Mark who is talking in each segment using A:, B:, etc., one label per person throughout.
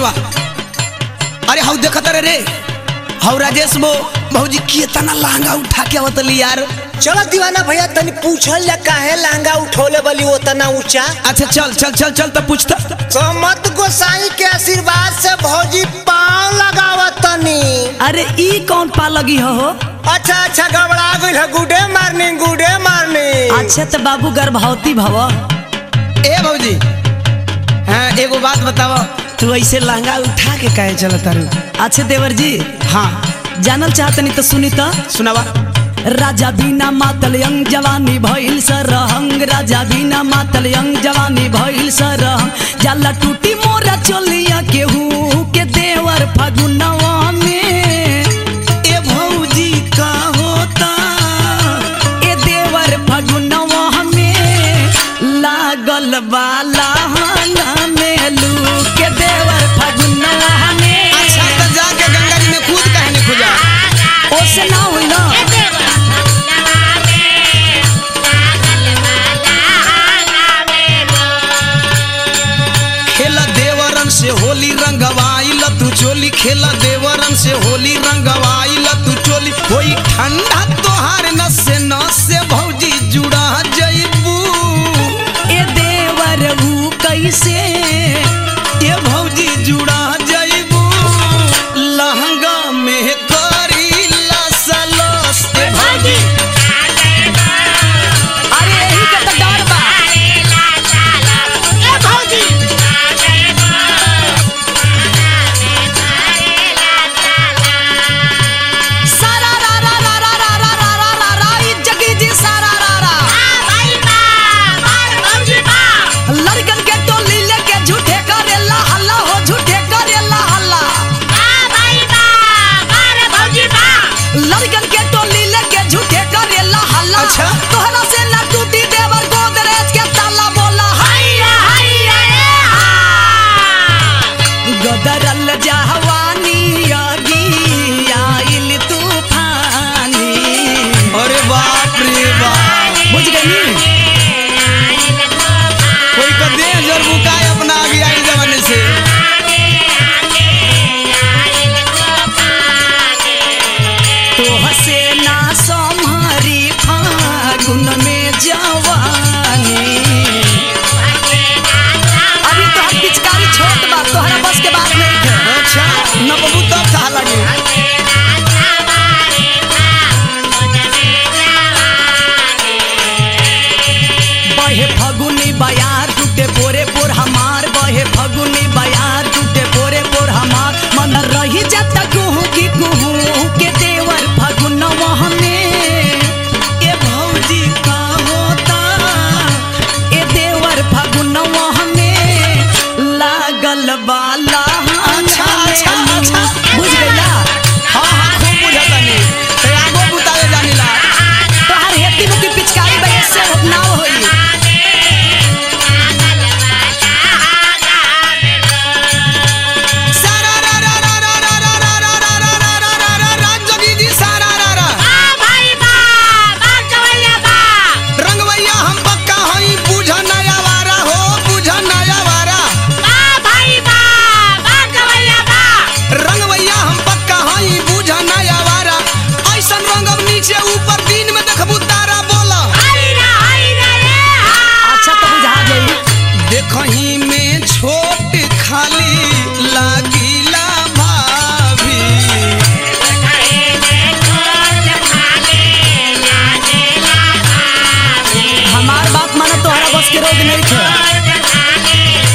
A: बा अरे हाउ देखत रे रे हाउ राजेश बो भौजी कितना लहंगा उठा के आवतली यार
B: चलो दीवाना भैया तनी पूछल जा काहे लहंगा उठौले बली उतना ऊंचा
A: अच्छा चल चल चल चल तो पूछता
B: समत गोसाई के आशीर्वाद से भौजी पाँव लगावत तनी
C: अरे ई कौन पा लगी हो हो?
B: अच्छा अच्छा घबरा गइल है गुडे मार्निंग गुडे मार्निंग
C: अच्छे तो बाबू गर्भवती भव
A: ए भौजी हाँ एगो बात बताओ तू ऐसे लहंगा उठा के काहे चलत रू
C: अच्छे देवर जी
A: हाँ
C: जानल चाहतनी तो सुनी तो
A: सुनावा
C: राजा बिना मातल यंग जवानी भइल सरहंग राजा बिना मातल यंग जवानी भइल सरहंग जाला टूटी मोरा चलिया केहू के देवर फगुनवा में
A: ए भौजी का होता
C: ए देवर फगुनवा में लागल बाला में लू के देवर फगुनवा में
A: अच्छा तो जाके गंगा जी में कूद काहे नहीं खुजा
C: ओसे ना होई ना
A: खेला देवरन से होली रंगवाइल तू चोली खेला देवरन से होली रंगवाइल तू चोली कोई ठंडा तोहार नस से नस से भौजी जुड़ा जइबू
C: ए देवर ऊ कैसे
A: ए भौजी जुड़ा जइबू लहंगा में करी लस लस ए भौजी
C: अरे यही के तो डर बा सारा रा रा रा रा रा रा रा रा रा रा ई जगी जी सारा रा रा लड़कन के टोली लेके झूठे करेला हल्ला हो झूठे करेला हल्ला लड़कन के टोली लेके झूठे करेला हल्ला
A: अच्छा।
C: तोहरा से ना टूटी देवर गोदरेज के ताला बोला हैया हैया रे हा गदरल जहवानी अगी आइल तूफानी
A: अरे बाप रे बाप
C: बुझ गई
A: कोई का दे जर बुकाए अपना आगे आई जमाने से
C: तो हसे ना सम्हारी फागुन में जवानी अभी तो हम पिचकारी छोट बा तोहरा बस के बात नहीं है
A: अच्छा न बबू तब कहा लगे
C: बहे फगुनी बयार टूटे पोरे पोर हमार बहे फगुनी बयार टूटे पोरे पोर हमार मन रही जाता कुहू की कुहू के देवर फगुनवा में ए भौजी का होता ए देवर फगुनवा में लागल बाला
A: अच्छा, अच्छा, अच्छा।
C: बुझ गइला
A: हाँ हाँ खूब बुझता नहीं ते आगो बुतावे जानिला
C: तोहर हेती मुकी पिचकारी बजे से नाव होई
A: सारा रा रा रा रा रा रा रा रा रा रा रा रा रा रा रा जोगी जी सारा रा रा रंगवैया हम पक्का हई बुझ नया वारा हो बुझ नया वारा रंगवैया हम पक्का हई बुझ नया वारा ऐसन रंगब नीचे ऊपर दिन में देखबू तारा बोला
C: अच्छा तो बुझा जाई
A: देखही में छोट खाली लागिला भाभी
C: हमार बात माना तोहरा बस के रोग नहीं थे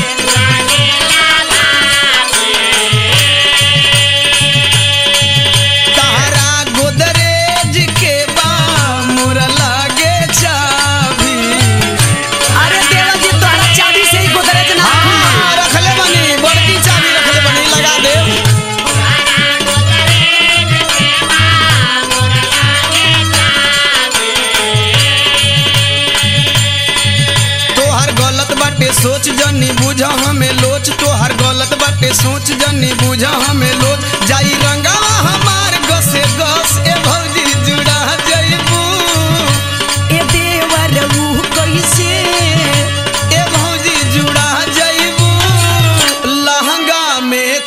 A: तारा गोदरेज के बा मोर लागे चाभी
C: अरे देवा जी तोहरा चाबी से ही गोदरेज ना खुली
A: हाँ, रखले बनी बड़की चाबी रखले बनी लगा दे तोहर गलत बाटे सोच जनी बुझ हमें लोच तोहर गलत बाटे सोच जनी बुझ हमें लोच जाई रंगावा हमार गसे गस ए भौजी जुड़ा जइबू
C: ए देवर ऊ कैसे
A: ए भौजी जुड़ा जइबू लहंगा में